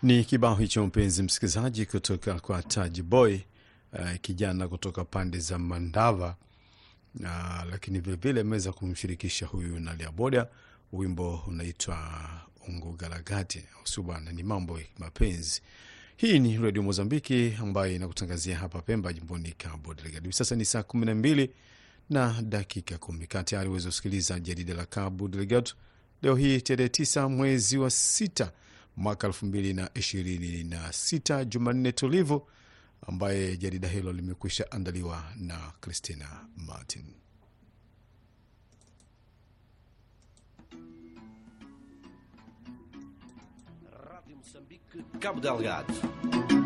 Ni kibao hicho mpenzi msikilizaji, kutoka kwa Taji Boy, uh, kijana kutoka pande za Mandava uh, lakini vilevile ameweza kumshirikisha huyu Nalia Boda. Wimbo unaitwa Ungugalagati usu bwana, ni mambo ya mapenzi. Hii ni redio Mozambiki ambayo inakutangazia hapa Pemba, jimboni Cabo Delgado. Hivi sasa ni saa kumi na mbili na dakika kumi. Kaa tayari uweze kusikiliza jarida la Cabo Delgado leo hii tarehe tisa mwezi wa sita mwaka elfu mbili na ishirini na sita Jumanne tulivu, ambaye jarida hilo limekwisha andaliwa na Christina Martin. Rádio Moçambique, Cabo Delgado.